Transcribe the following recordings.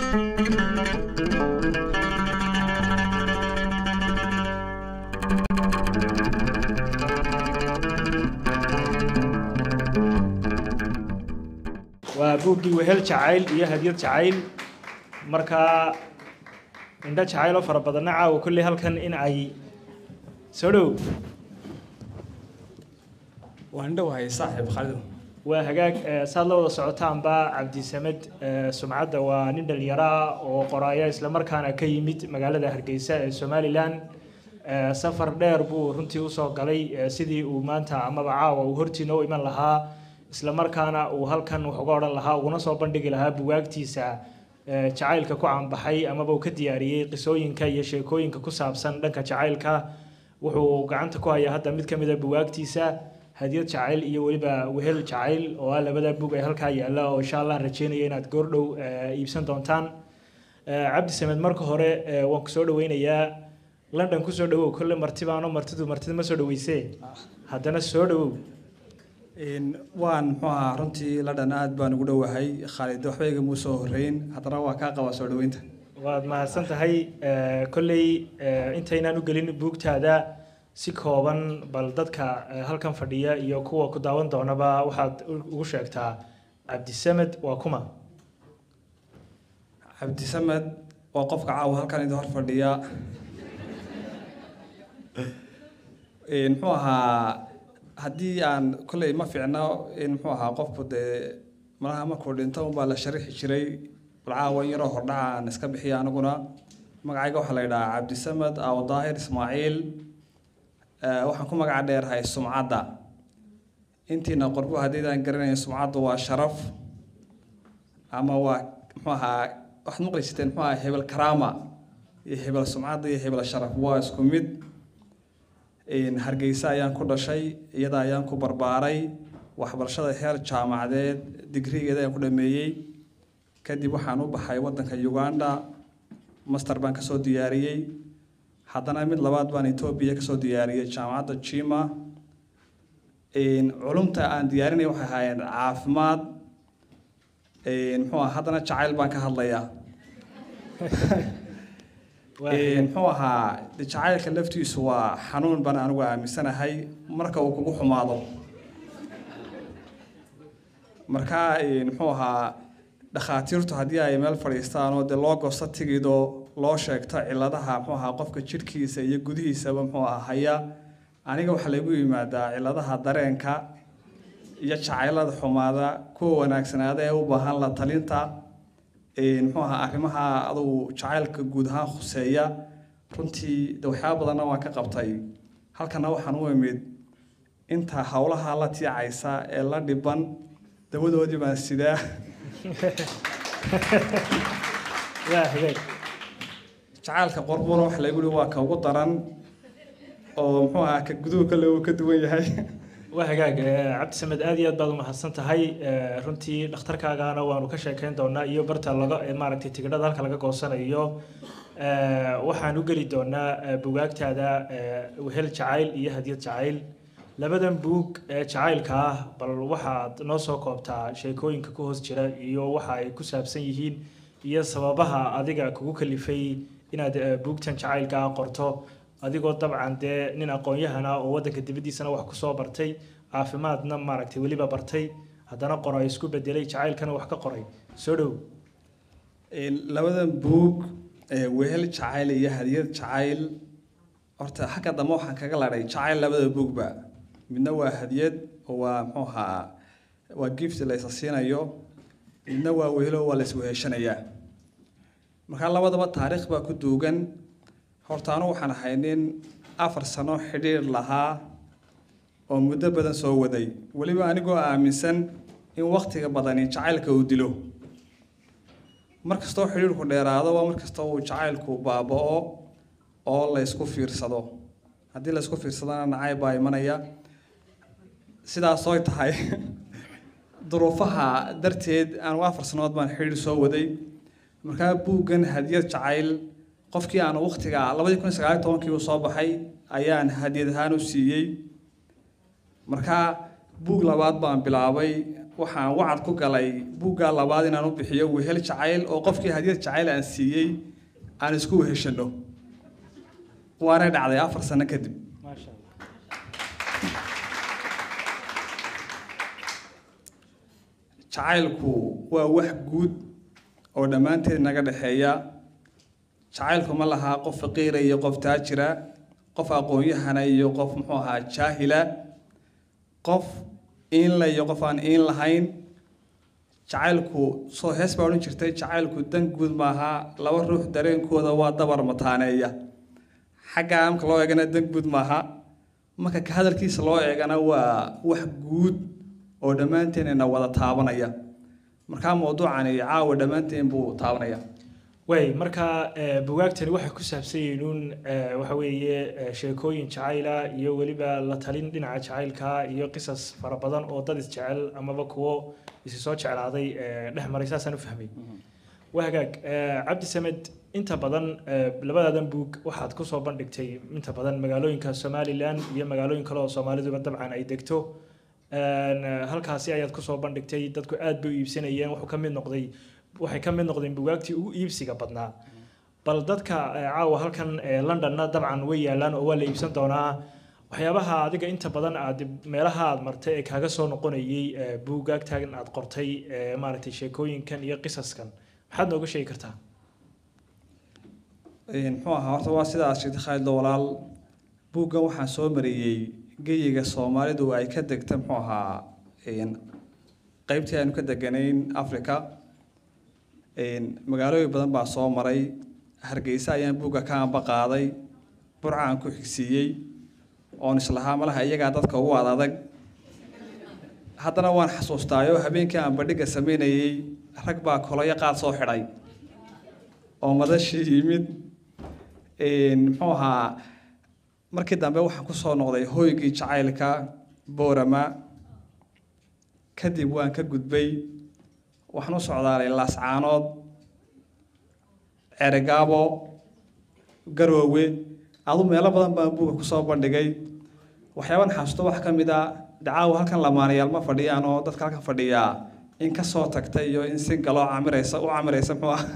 waa buuggii wehel jacayl iyo hadyad jacayl markaa indho jacayl oo fara badanna caawa kolley halkan in ay soo dhow waan dhowahay saaxiib khalido waa hagaag eh, saad la wada socotaanba cabdisamed eh, sumcadda waa nin dhalinyaro ah oo qoraaya islamarkaana ka yimid magaalada hargeysa ee somalilan Eh, safar dheer buu runtii usoo galay eh, sidii uu maanta amaba caawa uu hortiina u iman lahaa islamarkaana uu halkan wax uga odhan lahaa uguna soo bandhigi lahaa bugaagtiisa eh, jacaylka ku caanbaxay amaba uu ka diyaariyey qisooyinka iyo sheekooyinka ku saabsan dhanka jacaylka wuxuu gacanta ku hayaa hadda mid ka mid a bugaagtiisa hadiyad jacayl iyo weliba wehel jacayl oo ah labada bug ee halkaa yaalla oo insha allah rajeynaya inaad goordhow eh, iibsan doontaan Eh, cabdi samed marka hore eh, waan ku soo dhaweynayaa london kusoo dhawow kolle marti baano martidu martida ma soo dhaweysee haddana soo dhawow Een, waan muxuu ahaa runtii ladhan aad baan ugu dhowahay khaalid waxba igama soo horreyn haddana waa kaa qabaa soo dhoweynta waad mahadsan tahay Eh, kolley eh, intaynaan u gelin buugtaada si kooban bal dadka eh, halkan fadhiya iyo kuwa ku daawan doonaba waxaad u- ugu sheegtaa cabdisamed waa kuma cabdisamed waa qofka caawa halkan idin hor fadhiya Een, muxuu ahaa haddii aan kolley ma fiicno in muxuu ahaa qofku dee malaha markuu dhinto unbaa la sharixi jiray bal caawa in yaroo hordhaca aan iska bixiya aniguna magacayga waxaa la yidhahaa cabdisamed aw daahir ismaaciil Eh, waxaan ku magaca dheerahay sumcadda intiina qorbo haddiidaan garanayn sumcaddu waa sharaf ama waa muxuu ahaa waxaad maqli jirteen muxuu ahaa hebel karaama iyo hebel sumcadda iyo hebel sharaf waa isku mid Een, hargeysa ayaan ku dhashay iyada ayaan ku barbaaray waxbarashada heer jaamacadeed digrigeeda ayaan ku dhameeyey kadib waxaan u baxay waddanka uganda master baan kasoo diyaariyey haddana mid labaad baan etoobiya kasoo diyaariyey jaamacadda jima Een, culumta aan diyaarinay waxay ahaayeen caafimaad Een, muxuu ahaa haddana jacayl baan ka hadlayaa Waa Een, hagaag. muxuu ahaa de jacaylka laftiisu waa xanuun baan anigu aaminsanahay marka uu kugu xumaado marka een, muxuu ahaa dhakhaatiirtu haddii ay meel fadhiistaan oo dee loo gosto tigido loo sheegto cilladaha muxuu ahaa qofka jidhkiisa iyo gudihiisaba muxuu ahaa haya aniga waxaa lagu yimaadaa cilladaha dareenka iyo jacaylada xumaada kuwa wanaagsanaada ee u baahan la talinta Een, muxuu ahaa arrimaha adugu jacaylka guud ahaan khuseeya runtii de waxyaaba badanna waan ka qabtay halkana waxaan u imid inta howlaha la tiicaysa ee la dhiban dawadoodii baan sidaa waa hagaag jacaylka qorbuna waxa lagu yihi waa ka ugu daran oo muxuu ahaa ka guduhu kale uu ka duwan yahay waa hagaag eh, cabdisamed aad iyo aad baad umahadsan tahay Eh, runtii dhakhtarkaagana waanu ka sheekeyn doonaa iyo barta laga eh, maaragtay tigidhada halka laga goosanayo Eh, waxaan u geli doonaa eh, bugaagtaada eh, wehel jacayl iyo hadyad jacayl labadan buug ee jacaylka ah bal waxaad noo soo koobtaa sheekooyinka ku hoos jira iyo waxa ay ku saabsan yihiin iyo sababaha adiga kugu kalifay inaad eh, buugtan jacaylka ah qorto adigoo dabcan dee nin aqoon-yahana oo waddanka dibaddiisana wax kusoo bartay caafimaadna maaragtay weliba bartay haddana qoro ay isku bedelay jacaylkana wax ka qoray soo dhow Een, labadan buug ee wehel jacayl iyo hadiyad jacayl horta xagga dambe waxaan kaga ladhay jacayl labada buugba midna waa hadiyad oo waa muxuu ahaa waa gift la isa siinayo midna waa wehelo waa la isweheshanayaa marka labadaba taariikh baa ku duugan horta anu waxaan ahay nin afar sano xidhiir lahaa oo muddo badan soo waday weliba anigoo aaminsan in waktiga badani jacaylka uu dilo mar kastoo xidhiirku dheeraado waa mar kastoo uu jacaylku baaba'o oo la ysku fiirsado haddii la ysku fiirsadana nacayb baa imanaya sidaas oy tahay duruufaha darteed aan afar sanood baan xidhiir soo waday markaa buuggan hadiyad jacayl qofkii aan waktiga labadii kun iyo sagaal iyo tobankii uu soo baxay ayaan hadiyad ahaan u siiyey markaa buug labaad baan bilaabay waxaan wacad ku galay buuggaa labaad inaan u bixiyo wehel jacayl oo qofkii hadiyad jacayl aan siiyey aan isku weheshano waanay dhacday afar sano kadib maasha allah jacaylku waa wax guud oo dhammaanteed naga dhexeeya jacaylku ma lahaa qof faqiira iyo qof taajira qof aqoon-yahana iyo qof muxuu ahaa jaahila qof iinla iyo qof aan iin lahayn jacaylku soo hees baa odhan jirtay jacaylku dan guud maaha laba ruux dareenkooda waa dabar mataaneeya xagga amka loo eegana dan guud maaha marka ka hadalkiisa loo eegana waa wax guud oo dhammaanteenna wada taabanaya markaa mawduucani caawa dhammaanteen buu taabanaya way marka eh, bugaagtani waxay ku saabsan yihiin uun eh, waxa weeye eh, sheekooyin jacayla iyo weliba la talin dhinaca jacaylka iyo qisas fara badan oo dad isjecel amaba kuwo isi soo jeclaaday eh, dhex maray saasaan u fahmay waa hagaag eh, cabdi samed inta badan eh, labadaadan buug waxaad kusoo bandhigtay inta badan magaalooyinka somalilan iyo magaalooyin kale oo soomaaliduba dabcan ay degto Een, eh, halkaasi ayaad kusoo bandhigtay dadku aad bay u iibsanayeen wuxuu ka mid noqday waxay ka mid noqdeen bugaagtii ugu iibsiga badnaa bal dadka eh, caawa halkan eh, londonna dabcan way yaalaan oo waa la iibsan doonaa waxyaabaha adiga inta badan aad meelaha aad martay ee kaaga soo noqonayay eh, buugaagtan aad qortay eh, maaragtay sheekooyinkan iyo qisaskan maxaad nooga sheegi kartaa Een, muxuu ahaa horta waa sidaas sheegtay khaalid walaal buuggan waxaan soo mariyey geyiga soomaalidu ay ka degta muxuu ahaa een, qaybtii aynu ka deganayn africa een, magaalooyin badan baa soo maray hargeysa ayaan buugga ka amba qaaday burcaan ku xigsiiyey oon islahaa malaha iyagaa dadka ugu ad adag haddana waan xasuustaayo habeenkii aan bandhigga sameynayey rag baa koloyo qaad soo xidhay oo madashii yimid een, muxuu ahaa markii dambe waxaan kusoo noqday hoygii jacaylka boorama kadib waan ka gudbay waxaan u socdaalay laascaanood ceregaabo garoowe adu meelo badan baan buugga kusoo bandhigay waxyaaban xasuusto wax ka mid a dacaawo halkan lamaanayaal ma fadhiyaan oo dadka halkan fadhiyaa in ka soo tagta iyo in si galoo camiraysa u camiraysa muxuu ah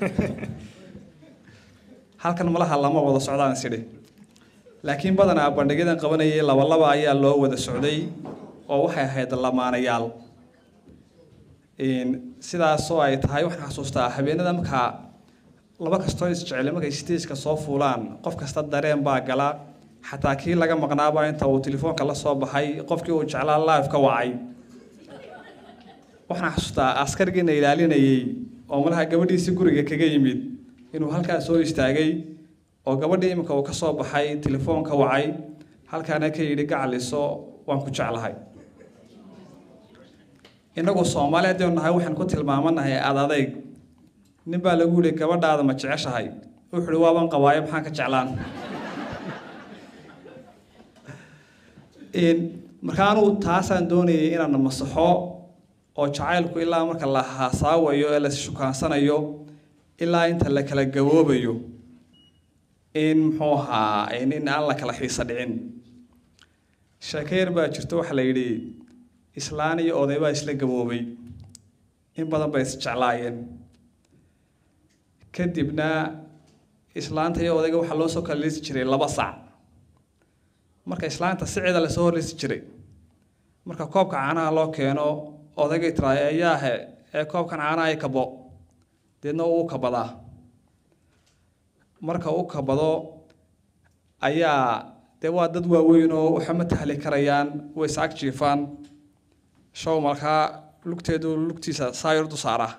halkan malaha lama wada socdaan isidhi laakiin badanaa bandhigyadan qabanayay labalaba ayaa loo wada socday oo waxay ahayd lamaanayaal Een, sidaasoo ay tahay waxaan xasuustaa habeenada markaa laba kastoo isjecel markay stageka soo fuulaan qof kasta dareen baa gala xataa kii laga maqnaaba inta uu telefoonka la soo baxay qofkii uu jeclaa live ka wacay waxaan xasuustaa askarigiina ilaalinayay oo malaha gabadhiisii guriga kaga yimid inuu halkaas soo istaagay oo gabadhii iminka uu ka soo baxay telefoonka wacay halkaana ka yidhi gacaliso waan ku jeclahay innagu soomaali haddaynu nahay waxaan ku tilmaamanahay ad adayg nin baa lagu yihi gabadhaada ma jeceshahay wuxuu ihi waaban qabaayo maxaan ka jeclaan Een, marka anugu taasaan doonayay inaan masaxo oo jacaylku ilaa marka la haasaawayo ee la shukaansanayo ilaa inta la kala gaboobayo in muxuu ahaa in in aan la kala xiisa dhicin sheeko yar baa jirto waxaa la yidhi islaan iyo oday baa isla gaboobay in badan bay isjeclaayeen kadibna islaanta iyo odayga waxaa loo soo kala liisi jiray laba sac marka islaanta siceeda lasoo horliisi jiray marka koobka caanaha loo keeno odaygay tiraa eyaahe ee koobkan caanaha ay kabo deedna uu kabadaa marka uu kabado ayaa dee waa dad waaweyn oo waxama tahli karayaan way is ag jiifaan show markaa lugteedu lugtiisa saayurdu saaraa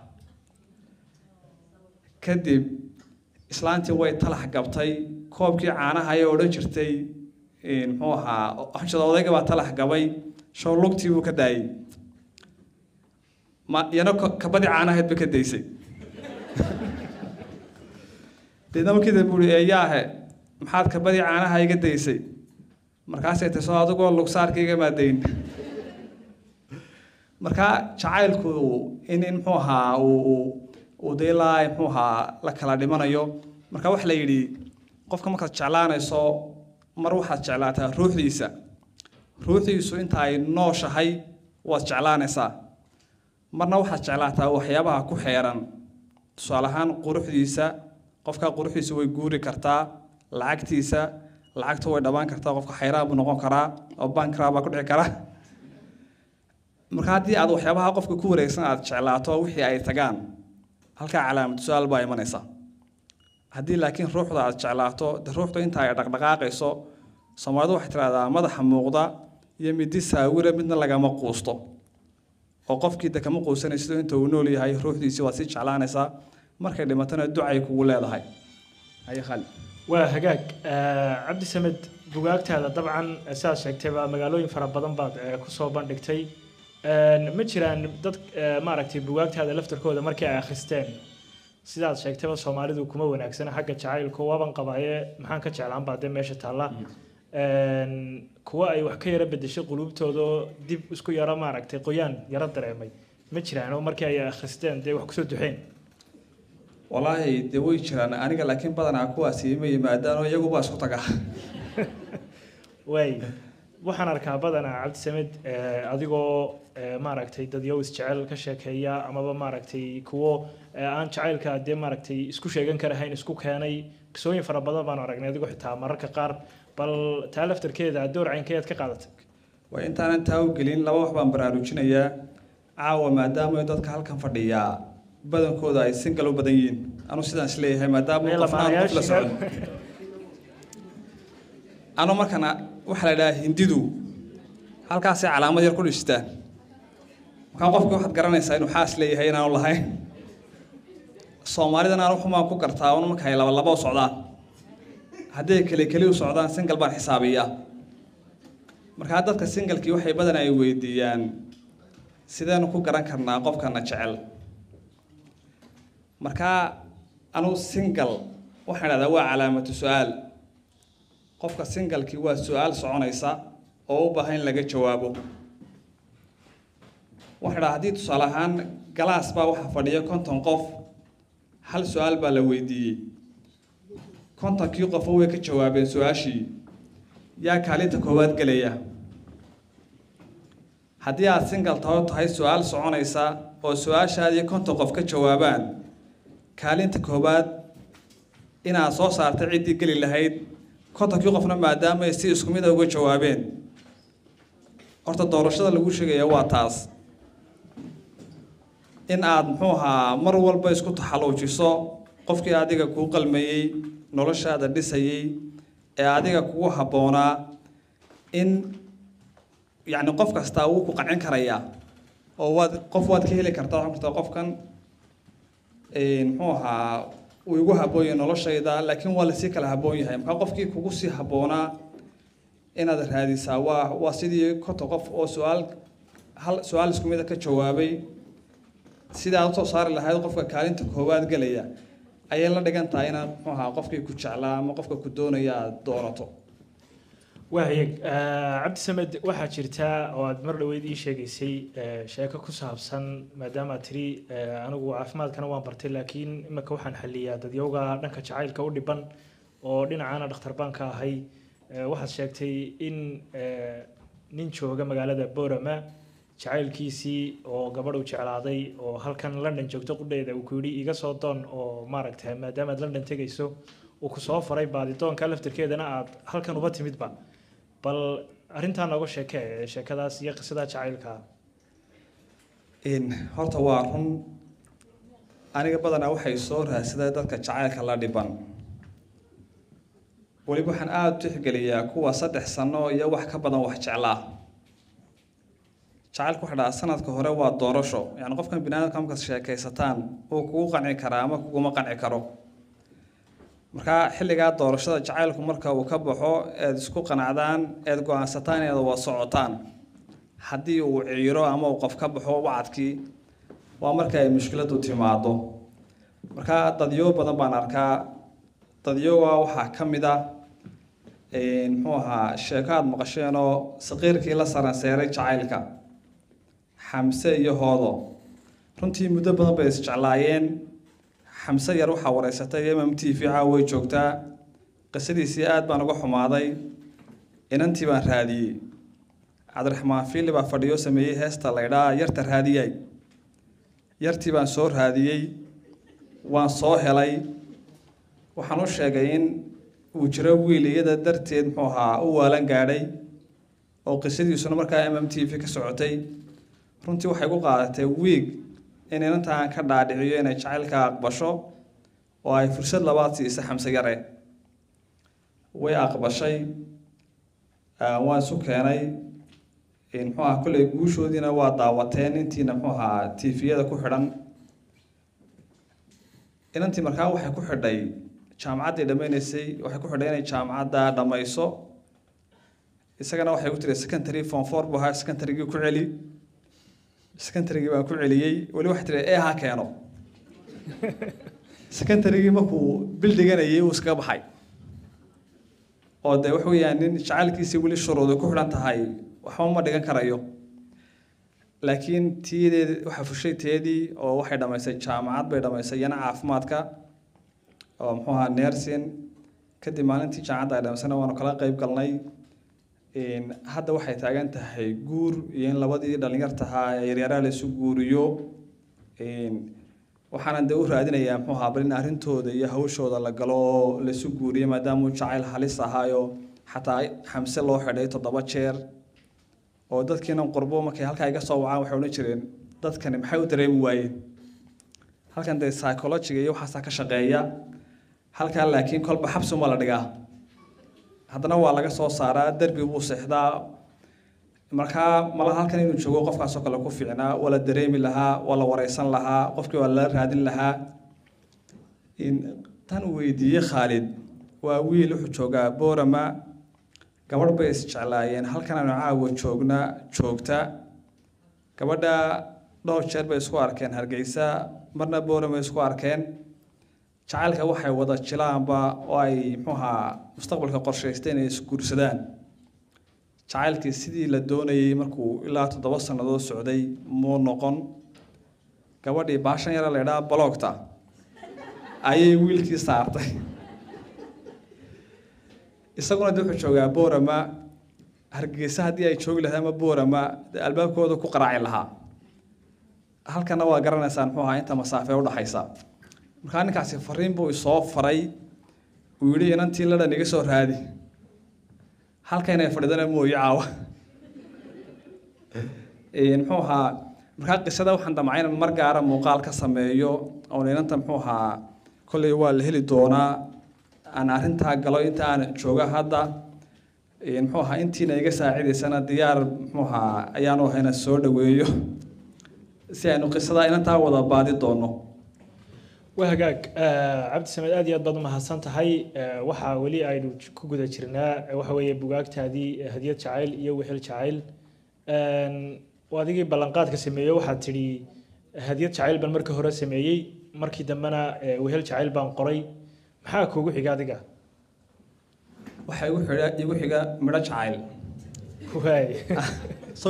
kadib islaantii way talax gabtay koobkii caanaha ayay odhan jirtay een, muxuu ahaa xujada odayga baa talax gabay show lugtii buu ka daayey ma iyana ko- kabadii caanaheed ba ka daysay deedna markii dambe uri eeyaahe maxaad kabadii caanaha iga daysay markaasay tahay soo adigoo lugsaarkayga maadayn markaa jacaylku in in muxuu ahaa uu uu- uu dee ilaa muxuu ahaa la kala dhimanayo marka waxa la yidhi qofka markaad jeclaanayso mar waxaad jeclaataa ruuxdiisa ruuxdiisu inta ay nooshahay waad jeclaanaysaa marna waxaad jeclaataa waxyaabaha ku xeeran tusaale ahaan quruxdiisa qofka quruxdiisa way guuri kartaa lacagtiisa lacagta way dhabaan kartaa qofka xayraan buu noqon karaa oo bankraa baa ku dhici kara marka haddii aad waxyaabaha qofka ku wareegsan aad jeclaato wixii ay tagaan halkaa calaamad su-aal baa imanaysa haddii laakiin ruuxda aad jeclaato de ruuxda inta ay dhaqdhaqaaqayso soomaalidu waxay tidhahdaa madaxa muuqda iyo midi saawira midna lagama quusto oo qofkii de kama quusanayso inta uu nool yahay ruuxdiisii waad sii jeclaanaysaa markay dhimatana ducay kugu leedahay haye khali waa hagaag cabdi samed bugaagtaada dabcan sidaad sheegtayba magaalooyin fara badan baad kusoo bandhigtay ma jiraan dad maaragtay bugaagtaada laftarkooda markii ay akhristeen sidaad sheegtayba soomaalidu kuma wanaagsana xagga jacaylku waaban qabaaye maxaan ka jeclaan baa dee meesha taalla kuwa ay wax ka yara bedeshay quluubtooda dib isku yaro maaragtay qoyaan yaro dareemay ma jiraan oo markii ay akhristeen dee wax kusoo duxeen walaahi dee way jiraan aniga laakiin badanaa kuwaasi ma yimaadaanoo iyaguba isku taga waay waxaan arkaa badanaa cabdisamed adigoo maaragtay dadyow isjecel ka sheekeeya amaba maaragtay kuwo aan jacaylka dee maaragtay isku sheegan karahayn isku keenay qisooyin fara badan baanu aragnay adigoo xitaa mararka qaar bal taa laftarkeeda door caynkeed ka qaadatay waa intaanan taa u gelin laba wax baan baraarujinayaa caawa maadaama dadka halkan fadhiyaa badankooda ay singal u badan yihiin anu sidaan isleeyahay maadaama qofnaan qof la socon anu markana waxaa la idhahaa hindidu halkaasay calaamad yar ku dhistaan markaa qofkii waxaad garanaysaa inuu xaas leeyahay inaanu lahayn soomaalidan aan waxumaan ku gartaa un marka ay laba laba u socdaan hadday keli keli u socdaan singal baan xisaabiyaa markaa dadka singalkii waxay badan ay weydiiyaan sideenu ku garan karnaa qofkana jecel markaa anugu singal waxaan idhahdaa waa calaamatu su-aal qofka singalkii waa su-aal soconaysa oo u baahan in laga jawaabo waxaan idhaha haddii tusaale ahaan galaas baa waxaa fadhiya konton qof hal su-aal baa la weydiiyey kontonkii qofo way ka jawaabeen su-aashii yaa kaalinta koowaad gelaya haddii aada singal tao tahay su-aal soconaysa oo su-aashaadii konton qof ka jawaabaan kaalinta koowaad inaad soo saartay ciddii geli lahayd kontonkii qofna maadaama ay si isku mid a uga jawaabeen horta doorashada lagu sheegaya waa taas in aada muxuu ahaa mar walba isku taxaluujiso qofkii adiga kuu qalmayey noloshaada dhisayey ee adiga kugu habboonaa in yacni qof kastaa wuu ku qancin karayaa oo waad qof waad ka heli kartaa waxaa kartaa qofkan muxuu ahaa uu igu habboon yahay noloshayda laakiin waa lasii kala habboon yahay markaa qofkii kugu sii habboonaa inaad raadisaa waa waa sidii konton qof oo su-aal hal su-aal isku mida ka jawaabay sidii aad usoo saari lahayd qofka kaalinta koowaad gelaya ayay la dhigan tahay inaad muxuu ahaa qofkii ku jeclaa ama qofka ku doonaya aad doonato waayeg cabdisamed waxaa jirta oo aad mar dhaweyd ii sheegaysay sheeko ku saabsan maadaama aad tiri anigu caafimaadkana waan bartay laakiin imika waxaan xaliyaa dadyowga dhanka jacaylka u dhiban oo dhinacaana dhakhtar baan ka ahay waxaad sheegtay in nin jooga magaalada borama jacaylkiisii oo gabadh u jeclaaday oo halkan london joogto qudheeda uu ku yidhi iga soo doon oo maaragtay maadaama aad london tegayso uu ku soo faray baadidoonka laftirkeedana aad halkan uba timidba bal arrintaa nooga sheekee sheekadaas iyo qisada jacaylka horta waa run aniga badanaa waxay soo raadsaday dadka jacaylka la dhiban weliba waxaan aada u tixgeliyaa kuwa saddex sano iyo wax ka badan wax jeclaa jacaylku waxa dhahaa sanadka hore waa doorasho yani qofkan binaadamka markaad sheekaysataan uu kugu qanci karaa ama kuguma qanci karo markaa xilligaa doorashada jacaylku marka uu ka baxo eed isku qanacdaan eed go-aansataan inaad wada socotaan haddii uu ciiro ama uu qof ka baxo wacadkii waa marka ay mushkiladu timaado markaa dadyo badan baan arkaa dadyoga waxaa ka mid ah muxuu ahaa sheeko aada maqasheenoo saqiirkii la saranseeray jacaylka xamse iyo hoodo runtii muddo badan bay isjeclaayeen xamse yar waxaa wareysatay mm t v caawa way joogtaa qisadiisii aad baan uga xumaaday inantii baan raadiyey cabdiraxmaan fiili baa fadhiyo sameeyey heesta laydhaa yarta raadiyay yartii baan soo raadiyey waan soo helay waxaan u sheegay in uu jiro wiil iyada darteed muxuu ahaa u waalan gaadhay oo qisadiisuna markaa m m t v ka socotay runtii waxay ku qaadatay wiig in inantaan ka dhaadhiciyo inay jacaylka aqbasho oo ay fursad labaad siisa xamse yare way aqbashay waan isu keenay muxuu ahaa kolley guushoodiina waa daawateen intiina muxuu ahaa tifiyada ku xidhan inantii markaa waxay ku xidhay jaamacaddii dhammaynaysay waxay ku xidhay inay jaamacadda dhammayso isagana waxay ku tiri secondary form four buu ahaa secondarygii ku celi secondarygii baan ku celiyey weli waxay tiri ee ha keeno secondarygii markuu bil dhiganayay uu iskaga baxay oo dee waxa weeyaan nin jacaylkiisii weli shuruuday ku xidhan tahay waxba ma dhigan karayo laakiin tiyadeed waxaa fushay teedii oo waxay dhammaysay jaamacad bay dhammaysay iyana caafimaadka oo muxuu ahaa nersin kadib maalintii jaamacadda ay dhammaysana waanu kala qayb galnay hadda waxay taagan tahay guur iyo in labadii dhalinyartahaa ee yaryaraa laysu guuriyo waxaana dee u raadinayaa muxuu ahaa bal in arrintooda iyo hawshooda la galo oo laysu guuriyo maadaama uu jacayl halis ahaayo xataa xamse loo xidhay toddoba jeer oo dadkiina qurbo markay halkaa iga soo wacaan waxay odhan jireen dadkani maxay u dareemi waayeen halkan dee psychologiga iyo waxaasaa ka shaqeeya halkaa laakiin kolba xabsi uma la dhigaa haddana waa laga soo saaraa derbi buu seexdaa markaa mala halkan inuu joogo qofkaasoo kale ku fiicnaa waa la dareemi lahaa waa la wareysan lahaa qofkii waa la raadin lahaa tan uu weydiiyey khaalid waa wiil wuxuu joogaa boorama gabadh bay isjeclaayeen halkan aanu caawa joogna joogta gabadha dhowr jeer bay isku arkeen hargeysa marna boorama isku arkeen jacaylka waxay wada jilaanba oo ay muxuu ahaa mustaqbalka qorshaysteen inay isguursadaan jacaylkii sidii la doonayey markuu ilaa toddoba sannadood socday muu noqon gabadhii baashan yare la idhaha baloogta ayay wiilkii saartay isaguna de wuxuu joogaa boorama hargeysa haddii ay joogi lahayd ama boorama dee albaabkooda ku qaraaci lahaa halkana waa garanaysaan muxuu ahaa inta masaafee udhaxaysa markaa ninkaasi fariin buu isoo faray uu yidhi inantii ladhan iga soo raadi halkayna fadhidana mooye caawa muxuu ahaa markaa qisada waxaan damcay inaan mar gaara muuqaal ka sameeyo oon inanta muxuu ahaa kolley waa la heli doonaa aan arrintaa galo inta aan jooga hadda muxuu ahaa intiina iga saacidaysana diyaar muxuu ahaa ayaanu ahayna soo dhaweeyo si aynu qisada inantaa wada baadi doono waa hagaag cabdi samed aad iyo aad baad umahadsan tahay waxaa weli aynu ku guda jirnaa waxa weeye bugaagtaadii hadiyad jacayl iyo wehel jacayl adigii ballanqaadka sameeyey waxaad tidhi hadiyad jacayl baan markii hore sameeyey markii dambena wehel jacayl baan qoray maxaa kuugu xiga adiga waxaa igu xiga igu xiga midho jacayl waay so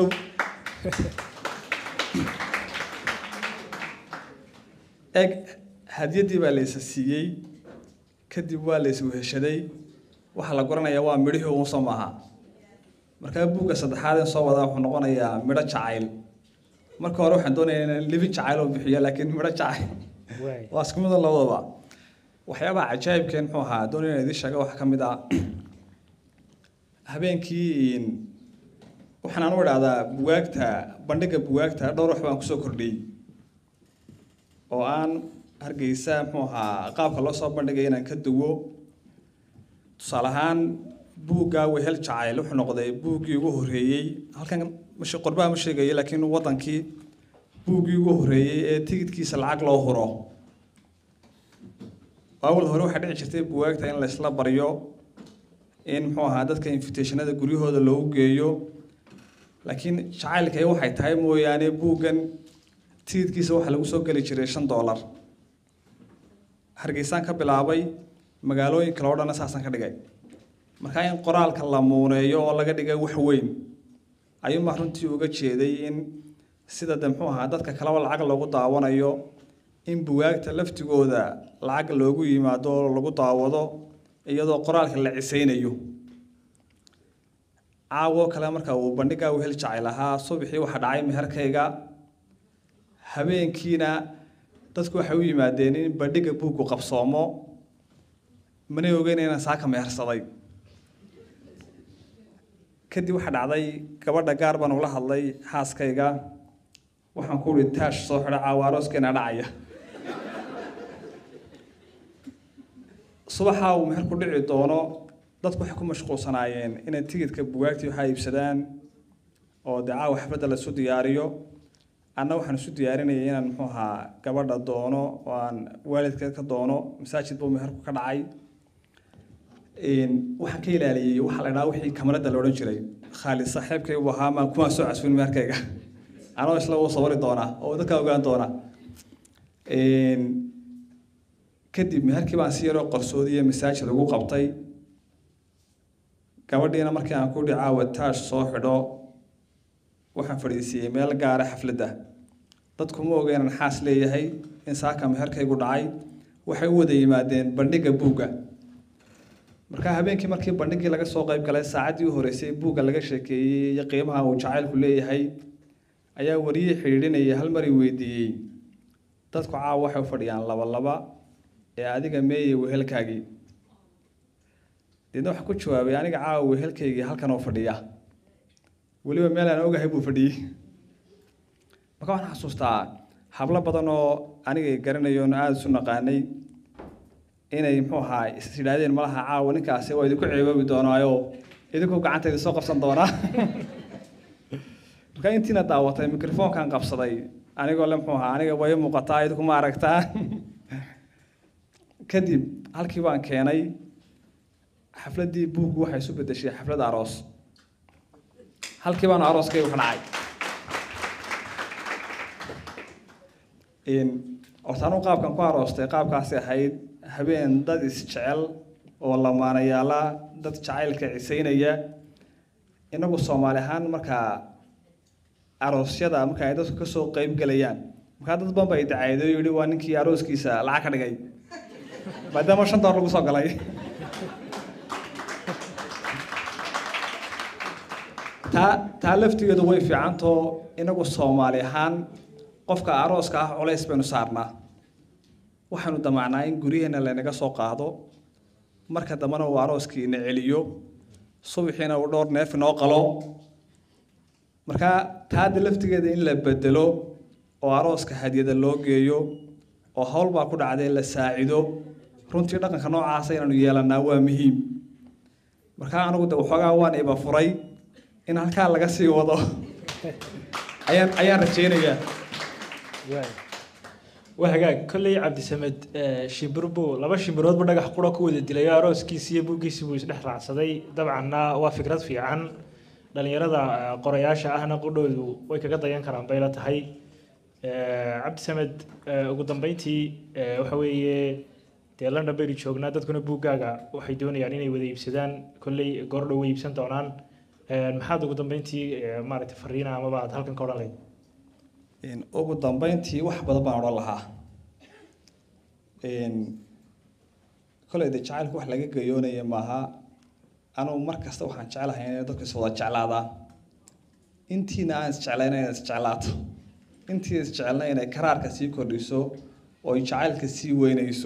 eg hadiyaddii baa laysa siiyey kadib waa lays weheshaday waxaa la goranayaa waa midhihii uun soo maaha markaa buugga saddexaad in soo wadaa wuxuu noqonayaa midho jacayl marka hore waxaan doonayaa inaan libin jacayl oo bixiyo laakiin midho jacayl waay waa isku mid labadaba waxyaabaha cajaa'ibkeen muxuu ahaa doonaya inaan idiin sheega waxaa ka mid ah habeenkii waxaan anu idhahdaa bugaagta bandhigga bugaagta dhowr wax baan kusoo kordhiyey oo aan hargeysa muxuu ahaa qaabka loo soo bandhigay inaan ka duwo tusaale ahaan buugga wehel jacayl wuxuu noqday buuggii ugu horreeyey halkan mash qorbaha ma sheegayo laakiin wadankii buuggii ugu horreeyey ee tigidkiisa lacag loo huro awal hore waxaa dhici jirtay bugaagta in laysla baryo in muxuu ahaa dadka invitationada guryahooda loogu geeyo laakiin jacaylkay waxay tahay mooyaane buuggan tigidkiisa waxaa lagu soo geli jiray shan doolar hargeysaan ka bilaabay magaalooyin kale oo dhanna saasaan ka dhigay markaa in qoraalka la muuneeyo oo laga dhigay wax weyn ayuunbaa runtii uga jeeday in sida de muxuu ahaa dadka kaleba lacag loogu daawanayo in bugaagta laftigooda lacag loogu yimaado oo lagu daawado iyadoo qoraalka la cisaynayo caawo kale marka uu bandhigaa wehel jacayl ahaa subaxii waxaa dhacay meherkayga habeenkiina dadku waxay u yimaadeen in bandhiga buuggu qabsoomo manay ogeyn inaan saaka mehersaday kadib waxaa dhacday gabadha gaar baan ula hadlay xaaskayga waxaan ku uhi taash soo xidha caawa arooskeena dhacaya subaxa uu meher ku dhici doono dadku waxay ku mashquulsanaayeen inay tigidhka bugaagtii waxaa iibsadaan oo dee caawa xafladda la isu diyaariyo anna waxaan isu diyaarinayay inaan muxuu ahaa gabadha doono oo aan waalidkeed ka doono masaajid buu meherku ka dhacay waxaan ka ilaaliyey waxaa la dhaha wixii kamarada la odhan jiray khaalid saaxiibkay buu ahaa maan kuma soo casfin meherkayga anoo isla uu sawiri doonaa oo dadka ogaan doona kadib meherkii baan si yaroo qarsoodiya masaajid ugu qabtay gabadhiina markii aan ku dhi caawa taash soo xidho waxaan fadhiisiiyey meel gaara xafladda dadku ma oga inaan xaas leeyahay in saaka meherkaygu dhacay waxay u wada yimaadeen bandhigga buugga markaa habeenkii markii bandhiggii laga soo qayb galay saacaddii u horeysay buugga laga sheekeeyey iyo qiimaha uu jacaylku leeyahay ayaa wariyey xidhiidhinayay hal mari weydiiyey dadku caawa waxay u fadhiyaan laba laba ee adiga meeyey wehelkaagii deedna waxaa ku jawaabay aniga caawa wehelkaygii halkan oo fadhiya weliba meel aan ogahay buu fadhiyey marka waxaan xasuustaa hablo badan oo anigay garanayo on aada isu naqaanay inay muxuu ahaa is yidhaahdeen malaha caawa ninkaasi waa idinku ceeboobi doonaayo idinku gacantayda soo qabsan doonaa marka intiina daawatay microfoonkan qabsaday anigoo le muxuu ahaa aniga way muuqataa idinku ma aragtaa kadib halkii baan keenay xafladdii buuggu waxay isu bedeshay xaflad aroos halkii baanu arooskaygu ka dhacay horta anuu qaabkan ku aroostay qaabkaasi ahayd habeen dad isjecel oo lamaanayaala dad jacaylka cisaynaya inagu soomaali ahaan markaa aroosyada marka ay dadku kasoo qeyb gelayaan markaa dad badan ba ay dacaydo yidhi waa ninkii arooskiisa lacag ka dhigay maadaama shan door lagu soo galay taa taa laftigeedu way fiicantoo inagu soomaali ahaan qofka arooska ah culays baynu saarnaa waxaynu damacnaa in guryaheena laynaga soo qaado marka dambena uu arooskiina celiyo subaxiina uu dhowr neef inoo qalo markaa taada laftigeeda in la bedelo oo arooska hadiyada loo geeyo oo hawl baa ku dhacday la saacido runtii dhaqanka noocaasa inaanu yeelanaa waa muhiim markaa anigu de waxoogaa waan iba furay in halkaa laga sii wado ayaan ayaan rajeynayaa waa hagaag kolley cabdisamed shimbir buu laba shimbiroodba dhagax qura ku wada dilay oo arooskiisi iyo buuggiisi buu isdhex raacsaday dabcanna waa fikrad fiican dhalinyarada qorayaasha ahna qudhoodu way kaga dayan karaan bay la tahay cabdisamed ugu dambeyntii waxa weeye dee london baynu joognaa dadkuna buuggaaga waxay doonayaan inay wada iibsadaan kolley goordhow way iibsan doonaan maxaad ugu dambeyntii maaragtay fariina amaba aad halkan ka odhan lahayd ugu dambeyntii wax badan baan odhan lahaa koley de jacaylku wax laga gayoonaya maaha anugu mar kasta waxaan jeclahay inay dadku is wada jeclaadaan intiina aan isjeclayna inay isjeclaato intii isjecelna inay karaarka sii kordhiso oo jacaylka sii weynayso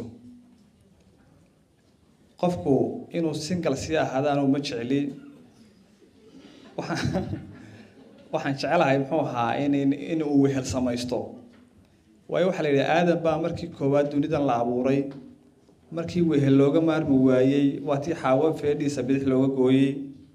qofku inuu single sii ahaadaan uma jecli waxaan waxaan jecelahay muxuu ahaa in in uu wehel samaysto waayo waxaa la yidhi aadan baa markii koowaad dunidan la abuuray markii wehel looga maarmi waayey waa tii xaawo feedhiisa bidix looga gooyey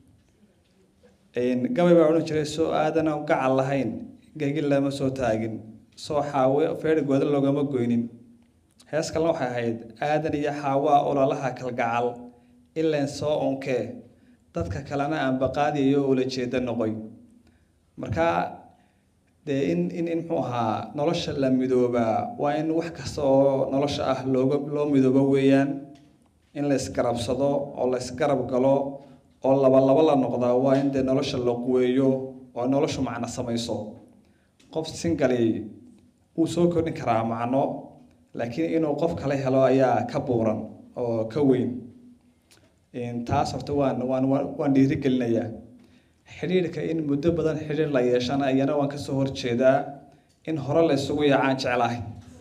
gabay baa odhan jiray soo aadana gacal lahayn gegin lama soo taagin soo xaawe feedhi gooda loogama goynin hees kalena waxay ahayd aadan iyo xaawaa ololaha kalgacal ileen soo onkee dadka kalena aan baqaadiyo ula jeeda noqoy marka dee in in in muxuu ahaa nolosha la midoobaa waa in wax kasta oo nolosha ah looga loo midoobo weeyaan in la isgarabsado oo la isgarab galo oo laba laba la noqdaa waa in dee nolosha la quweeyo oo noloshu macno samayso qof singali wuu soo kordhin karaa macno laakiin inuu qof kale helo ayaa ka buuran oo ka weyn taas horta waan waan waan dhiirigelinayaa xidhiidhka in muddo badan xidhiidh la yeeshana iyana waan kasoo horjeedaa in hore la isugu yaacaan jeclahay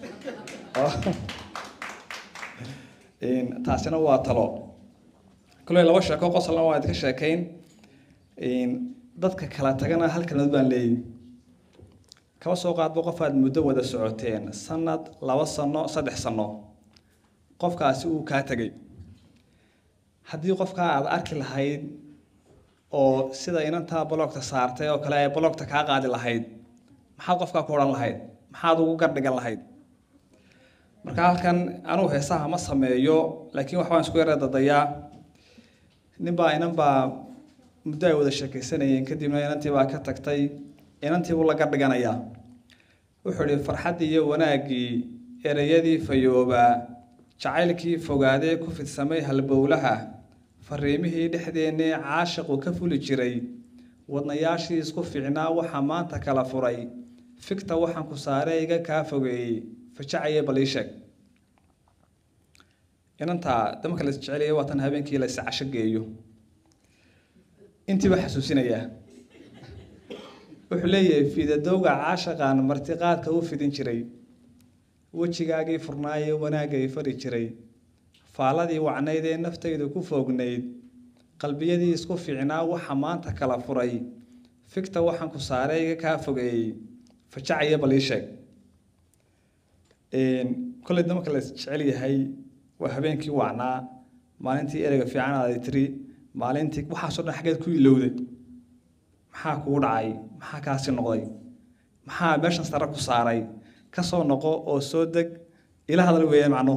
taasina waa talo kule laba sheeko qosolna waa idinka sheekayn dadka kala tagana hal kalmad baan leeyahy kaba soo qaadba qof aad muddo wada socoteen sanad laba sano saddex sano qofkaasi uu kaa tegay haddii qofkaa aada arki lahayd oo sida inantaa bologta saartay oo kale ay bologta kaa qaadi lahayd maxaad qofkaa ku odhan lahayd maxaad ugu gardhigan lahayd marka halkan anugu heesaha ma sameeyo laakiin waxbaan isku yara dadayaa ninbaa inan baa muddo ay wada sheekaysanayeen kadibna inantii baa ka tagtay inantiibuu la gardhiganayaa wuxuu ihi farxaddii iyo wanaaggii ereyadii fayoobaa jacaylkii fogaadee ku fidsamay halbowlaha fariimihii dhexdeennee caashiqu ka fuli jiray wadnayaashii isku fiicnaa waxaa maanta kala furay figta waxaan ku saare iga kaa fogeeyey fajacaye bal ii sheeg inantaa damarka la isjecelaya waa tan habeenkii la iscasho geeyo intiiba xasuusinayaa wuxuu leeyahay fiidadowga caashaqaan martiqaadka u fidin jiray wejigaagii furnaayee wanaagay fari jiray faaladii wacnayd ee naftaydu ku foognayd qalbiyadii isku fiicnaa waxa maanta kala furay figta waxaan ku saaray iga kaa fogeeyey fajacaya bal ii sheeg kolley damarka la isjecel yahay waa habeenkii wacnaa maalintii ereyga fiican aaday tiri maalintii waxaasoo dhan xaggeed ku ilowday maxaa kugu dhacay maxaa kaasi noqday maxaa meeshan sare ku saaray ka soo noqo oo soo deg ila hadal weeye macno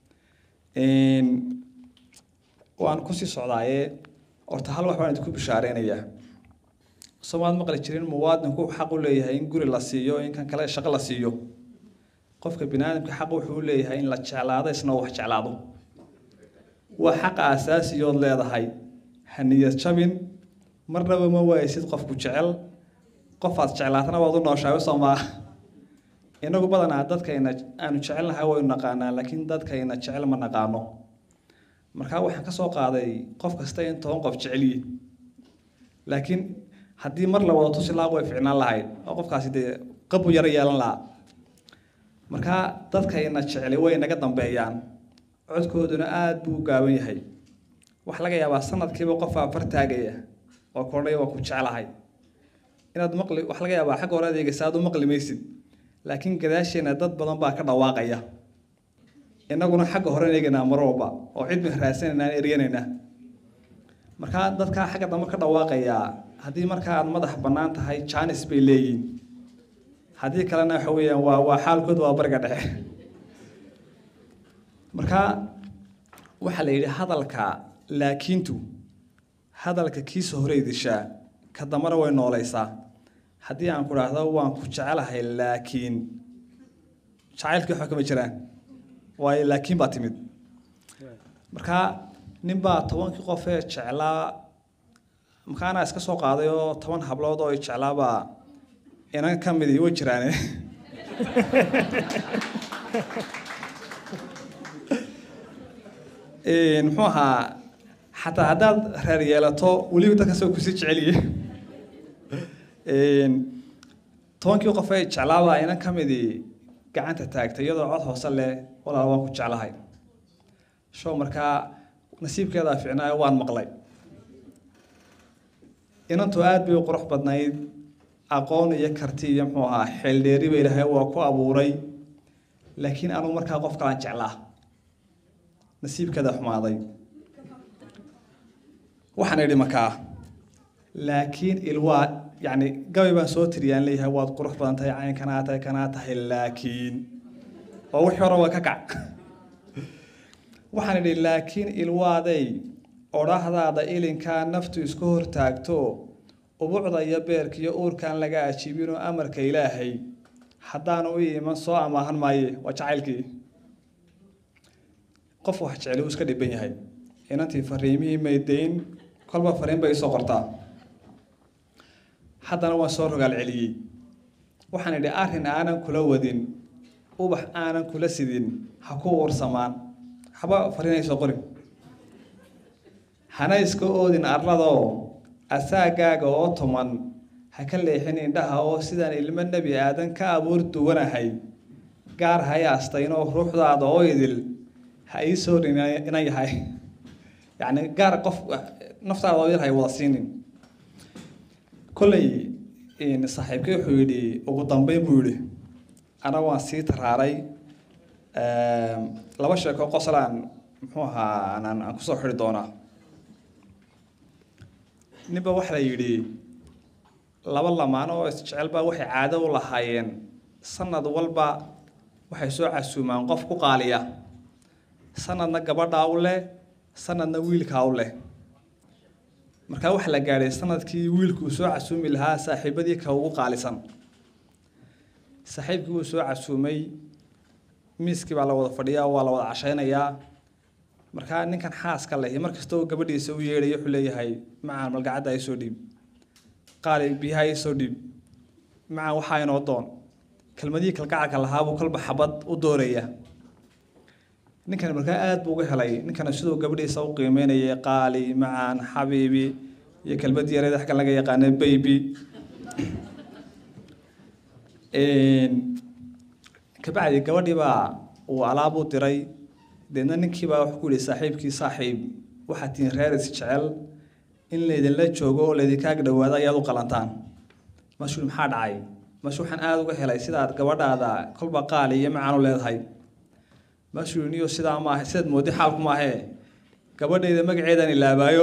waan kusii socdaaye horta hal wax baan idinku bishaareynaya soomaad maqli jirin muwaadinku xaq u leeyahay in guri la siiyo in kan kale shaqo la siiyo qofka biniaadamka xaq wuxuu u leeyahay in la jeclaado isna wax jeclaado waa xaqa asaasiyood leedahay ha niyad jabin marnaba ma waaysid qofku jecel qofaad jeclaatana waad u nooshahay soo maa inagu badanaa dadkayna aanu jecelnahay waynu naqaanaa laakiin dadkayna jecel ma naqaano markaa waxaan ka soo qaaday qof kasta in toban qof jecelyi laakiin haddii mar la wada tusi lahaa way ficnaan lahayd oo qofkaasi dee qabu yaro yeelan lahaa markaa dadkayna jeceli way naga dambeeyaan codkooduna aada buu u gaaban yahay waxaa laga yaabaa sanadkiiba qofaa far taagaya oo kordhay waa ku jeclahay inaad maqli waxaa laga yaabaa xagga hore adeegaysa aad u maqli maysid laakiin gadaasheena dad badan baa ka dhawaaqaya innaguna xagga hore eegaynaa mar walba oo cid bay raadsanayna aan eryanaynaa markaa dadkaa xagga dambe ka dhawaaqayaa haddii markaa aad madax bannaan tahay jaanis bay leeyihin haddii kalena waxa weeyaan waa waa xaalkood waa bariga dhexe markaa waxaa la yidhi hadalka laakiintu hadalka kiisa hore idishaa ka dambana way noolaysaa haddii aan ku dhaahdo waan ku jecelahay laakiin jacaylkii waxba kama jiraan waayo laakiin baa timid markaa ninbaa tobankii qof ee jeclaa markaanaa iska soo qaaday oo toban hablood oo jeclaabaa inan ka midi way jiraane muxuu ahaa xataa haddaad reer yeelato weliba dadkaas oo kusii jeceliye tobankii qof ee jeclaabaa inan ka midii gacanta taagtay iyadoo cod hoose leh walaal waan ku jeclahay show markaa nasiibkeedaa ficnaayo waan maqlay inantu aada bay u qurux badnayd aqoon iyo karti iyo muxuu ahaa xeeldheeriba ilaahay waa ku abuuray laakiin anugu markaa qof kalaan jeclaa nasiibkeeda xumaaday waxaan idhi markaa laakiin ilwaa yacni gabay baan soo tiriyaan leeyahay waad qurux badan tahay cayn kanaa tahay kanaa tahay laakiin oo wixii hore waa ka kac waxaan idhi laakiin ilwaaday odhahdaada ilinkaa naftu isku hortaagto ubucda iyo beerka iyo uurkaan laga ajiibinoo amarka ilaahay haddaanu u iman soo amaahan maaye waa jacaylkii qof wax jeceli uu iska dhiban yahay inantii fariimihii maydayn kolba fariin bay isoo qortaa haddana waan soo rogaal celiyey waxaan idhi arrin aanan kula wadin ubax aanan kula sidin ha ku uursamaan haba fariinay soo qorin hana iska oodin arladoo asaagaaga oo tuman ha ka leexin indhaha oo sidaan ilmo nebi aadan ka abuur duwanahay gaar ha yaastaynoo ruuxdaada oo idil ha ii soo inan yahay yacni gaar qof naftaada oo idil hay wada siinin kolley saaxiibkay wuxuu yidhi ugu dambeyn buu yidhi anaga waan sii taraaray laba sheeko qoslaan muxuu ahaa aan aan kusoo xidhi doonaa ninba waxa la yidhi laba lamaan oo isjecelba waxay caado u lahaayeen sanad walba waxay soo casuumaan qof ku qaaliya sanadna gabadhaa u leh sanadna wiilkaa u leh markaa waxaa la gaadhay sanadkii wiilku uu soo casuumi lahaa saaxiibadii ka ugu qaalisan saaxiibkii wuu soo casuumay miiskii baa la wada fadhiyaa waa la wada cashaynayaa markaa ninkan xaaska leh markasta oo gabadhiisa u yeedhayo wuxuu leeyahay macaan malgacadda ay soo dhiib qaali biyaha ay soo dhiib macaan waxaa inoo doon kelmadihii kalgacalka lahaabuu kolba xabad u dooraya ninkan markaa aada buu uga helay ninkana siduu gabadhiisa u qiimeynayay qaali macaan xabiibi iyo kelmad yareed xaggan laga yaqaana baby kabacdi gabadhii baa uu alaab u diray deedna ninkii baa wuxuu ku yihi saaxiibkii saaxiib waxaad tihiin reer is jecel in laydinla joogo oo laydinka ag dhawaado ayaad u qalantaan mashuu maxaa dhacay mash waxaan aada uga helay sidaad gabadhaada kolba qaali iyo macaan u leedahay mashuu niyo sidaa maaha sidaad moodi xaalku maahee gabadhayda magaceedaan ilaabaayo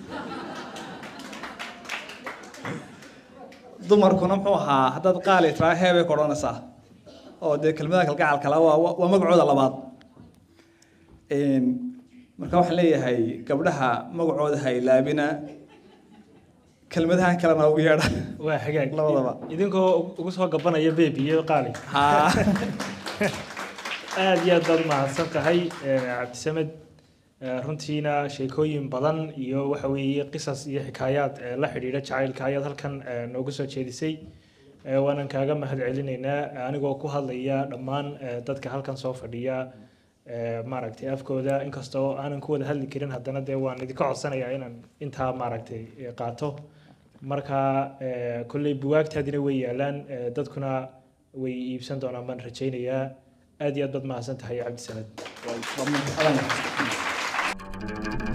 dumarkuna muxuu ahaa haddaad qaali tiraa heebay ka odhanaysaa oo dee kelmadaha kalgacalkala waa waa magacooda labaad marka waxaan leeyahay gabdhaha magacooda ha ilaabina kelmadahan kalena ugu yeedha waa hagaag labadaba idinkoo ugu soo gabanaya bebi iyo qaali ha aada iyo aad baad umahadsan tahay cabdisamed runtiina sheekooyin badan iyo waxa weeye qisas iyo xikaayaad la xidhiidha jacaylka ayaad halkan noogu soo jeedisay waanan kaaga mahad celinaynaa anigoo ku hadlaya dhammaan dadka halkan soo fadhiya maaragtay afkooda inkastoo aanan ku wada hadli karin haddana dee waan idinka codsanayaa inaan intaa maaragtay qaato marka kolley buwaagtaadina way yaalaan dadkuna way iibsan doonaan baan rajaynayaa aad iyo aad baad mahadsan tahay cabdisamed waa- waa-